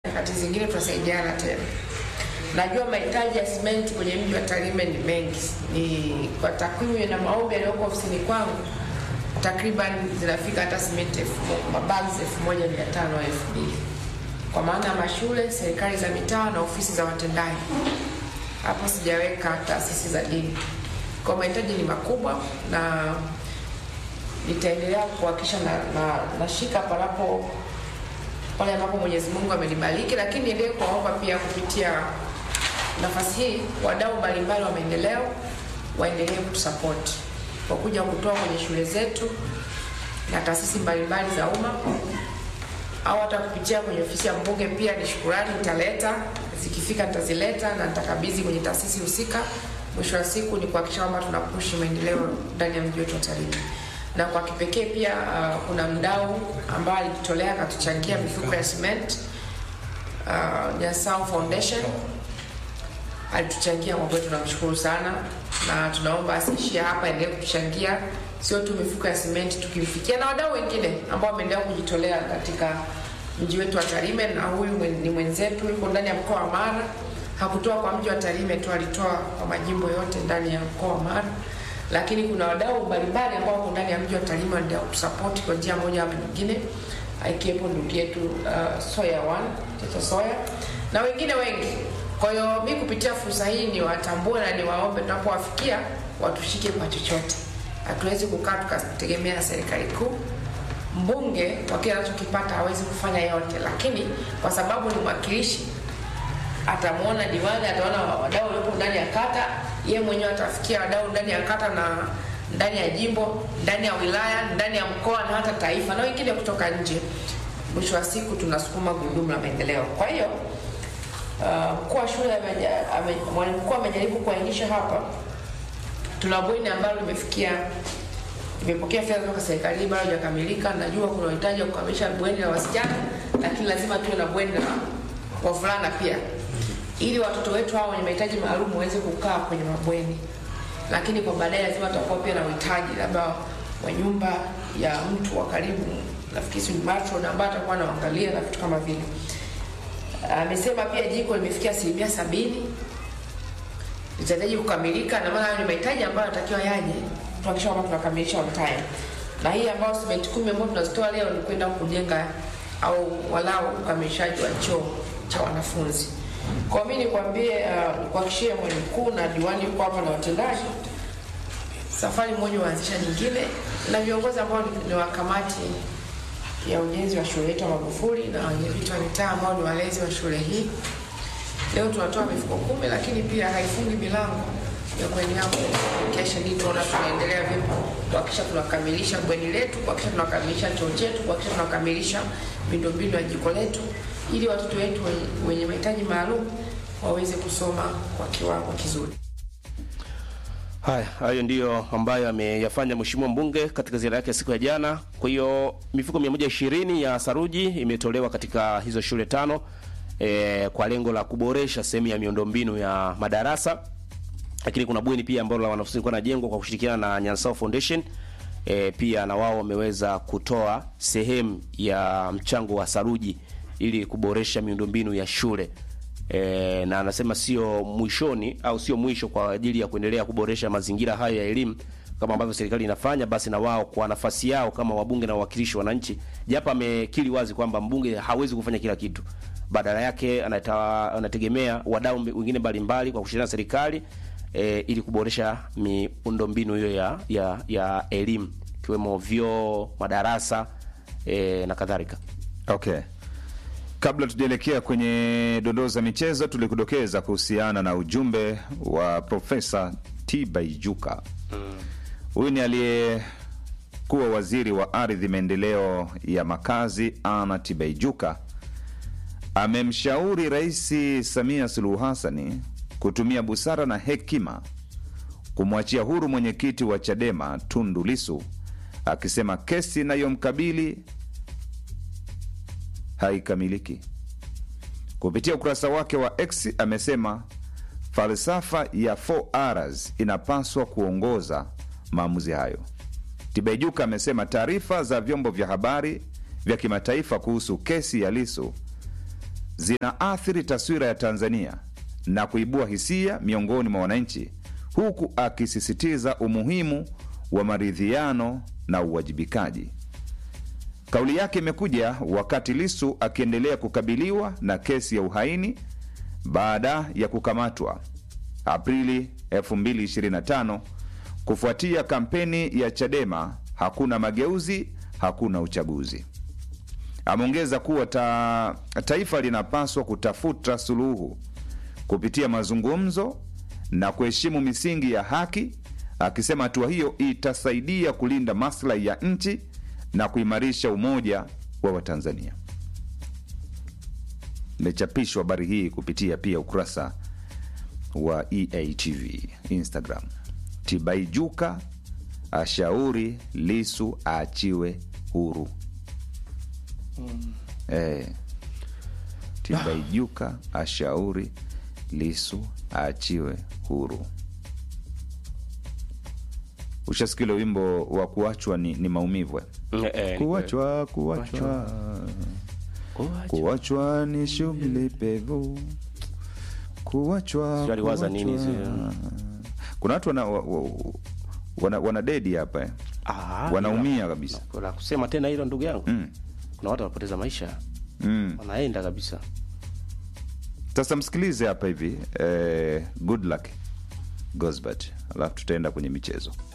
nyakati zingine tutasaidiana tena. Najua mahitaji ya simenti kwenye mji wa Tarime ni mengi, ni kwa takwimu na maombi yaliyoko ofisini kwangu takriban zinafika hata simenti elfu mo- mabags elfu moja mia tano au elfu mbili kwa maana ya mashule, serikali za mitaa na ofisi za watendaji. Hapo sijaweka taasisi za dini. Kwa mahitaji ni makubwa na nitaendelea kuhakikisha na, na, nashika panapo pale ambapo Mwenyezi Mungu amenibariki, lakini niendelee kuwaomba pia kupitia nafasi hii wadau mbalimbali wa maendeleo waendelee kutusapoti kwa kuja kutoa kwenye shule zetu na taasisi mbalimbali za umma au hata kupitia kwenye ofisi ya mbunge. Pia ni shukurani nitaleta, zikifika nitazileta na nitakabidhi kwenye taasisi husika. Mwisho wa siku ni kuhakikisha kwamba tunapushi maendeleo ndani ya mji wetu wa Tarime na kwa kipekee pia uh, kuna mdau ambaye alijitolea akatuchangia mifuko ya cement uh, Nyasao Foundation alituchangia kwa kweli, tunamshukuru sana na tunaomba asiishie hapa, endelee kutuchangia sio tu mifuko ya simenti, tukimfikia na wadau wengine ambao wameendelea kujitolea katika mji wetu wa Tarime, na huyu mwen- ni mwenzetu yuko ndani ya mkoa wa Mara. Hakutoa kwa mji wa Tarime tu, alitoa kwa majimbo yote ndani ya mkoa wa Mara, lakini kuna wadau mbalimbali ambao wako ndani ya mji wa Tarime wanaendelea kutusapoti kwa njia moja ama nyingine, akiwepo ndugu yetu uh, Soya One Teta Soya na wengine wengi. Kwa hiyo mi kupitia fursa hii niwatambue na niwaombe, tunapowafikia watushike kwa chochote. Hatuwezi kukaa tukategemea serikali kuu. Mbunge kwa kile anachokipata hawezi kufanya yote, lakini kwa sababu ni mwakilishi atamwona diwani, ataona wadau waliopo ndani ya kata, yeye mwenyewe atafikia wadau ndani ya kata na ndani ya jimbo, ndani ya wilaya, ndani ya mkoa na hata taifa na wengine kutoka nje. Mwisho wa siku tunasukuma gurudumu la maendeleo. Kwa hiyo uh, mkuu wa shule ameja- ame- mwalimu mkuu amejaribu kuainisha hapa, tuna bweni ambalo limefikia nimepokea fedha kutoka serikalini bado hajakamilika. Najua kuna uhitaji wa kukamilisha bweni la wasichana, lakini lazima tuwe na bweni la wavulana pia, ili watoto wetu hao wenye mahitaji maalum waweze kukaa kwenye mabweni. Lakini kwa baadaye lazima tutakuwa pia na uhitaji labda wa nyumba ya mtu wa karibu, nafikiri si matron ambaye atakuwa anaangalia na vitu kama vile. Amesema pia jiko limefikia asilimia sabini litahitaji kukamilika, na maana hayo ni mahitaji ambayo yanatakiwa yaje, tuhakikisha kwamba tunakamilisha on time. Na hii ambayo simenti kumi ambayo tunazitoa leo ni kwenda kujenga au walau ukamilishaji wa choo cha wanafunzi. Kwa mimi nikwambie, uh, kuhakikishia mwalimu mkuu na diwani yuko hapa na watendaji, safari moja huanzisha nyingine, na viongozi ambao ni- ni wa kamati ya ujenzi wa shule yetu ya Magufuli na wenyeviti wa mitaa ambao ni walezi wa shule hii Leo tunatoa mifuko kumi, lakini pia haifungi milango ya kuendelea kesha hii. Tunaona tunaendelea vipi kuhakikisha tunakamilisha bweni letu, kuhakikisha tunakamilisha choo chetu, kuhakikisha tunakamilisha miundombinu ya jiko letu, ili watoto wetu wenye- wenye mahitaji maalum waweze kusoma kwa kiwango kizuri. Haya, hayo ndiyo ambayo ameyafanya mheshimiwa mbunge katika ziara yake ya siku ya jana. Kwa hiyo mifuko 120 ya saruji imetolewa katika hizo shule tano e, kwa lengo la kuboresha sehemu ya miundombinu ya madarasa, lakini kuna bweni pia ambalo la wanafunzi likuwa najengwa kwa kushirikiana na Nyansao Foundation. E, pia na wao wameweza kutoa sehemu ya mchango wa saruji ili kuboresha miundombinu ya shule e, na anasema sio mwishoni au sio mwisho kwa ajili ya kuendelea kuboresha mazingira hayo ya elimu kama ambavyo serikali inafanya, basi na wao kwa nafasi yao kama wabunge na wawakilishi wa wananchi, japo amekiri wazi kwamba mbunge hawezi kufanya kila kitu, badala yake anata, anategemea wadau mbe- wengine mbalimbali kwa kushirikiana na serikali e, ili kuboresha miundombinu hiyo ya, ya, ya elimu ikiwemo vyoo, madarasa e, na kadhalika. Okay. Kabla tujaelekea kwenye dondoo za michezo, tulikudokeza kuhusiana na ujumbe wa Profesa Tibaijuka. Huyu ni aliyekuwa waziri wa ardhi, maendeleo ya makazi, Ana Tibaijuka amemshauri Rais Samia Suluhu Hassani kutumia busara na hekima kumwachia huru mwenyekiti wa Chadema Tundu Lisu, akisema kesi inayomkabili haikamiliki. Kupitia ukurasa wake wa X amesema falsafa ya 4Rs inapaswa kuongoza maamuzi hayo. Tibaijuka amesema taarifa za vyombo vya habari vya kimataifa kuhusu kesi ya Lisu zinaathiri taswira ya Tanzania na kuibua hisia miongoni mwa wananchi, huku akisisitiza umuhimu wa maridhiano na uwajibikaji. Kauli yake imekuja wakati Lisu akiendelea kukabiliwa na kesi ya uhaini baada ya kukamatwa Aprili 2025 kufuatia kampeni ya Chadema hakuna mageuzi, hakuna uchaguzi. Ameongeza kuwa ta, taifa linapaswa kutafuta suluhu kupitia mazungumzo na kuheshimu misingi ya haki, akisema hatua hiyo itasaidia kulinda maslahi ya nchi na kuimarisha umoja wa Watanzania. Imechapishwa habari hii kupitia pia ukurasa wa EATV Instagram. Tibaijuka ashauri Lisu aachiwe huru. Eh, Tibaijuka ashauri Lisu aachiwe huru. Ushasikia ule wimbo wa kuachwa ni, ni maumivu eh? Eh, eh, ni kuachwa kuachwa kweli. kuachwa ni shughuli pevu kuachwa Sijui aliwaza nini kuachwa. hizo. kuna watu wana, wa- wa- wana, wana dedi hapa eh. Ah, wanaumia ila- kabisa la kusema tena hilo ndugu yangu Mm. kuna watu wanapoteza maisha mm. wanaenda kabisa sasa msikilize hapa hivi eh, good luck Gosbert alafu tutaenda kwenye michezo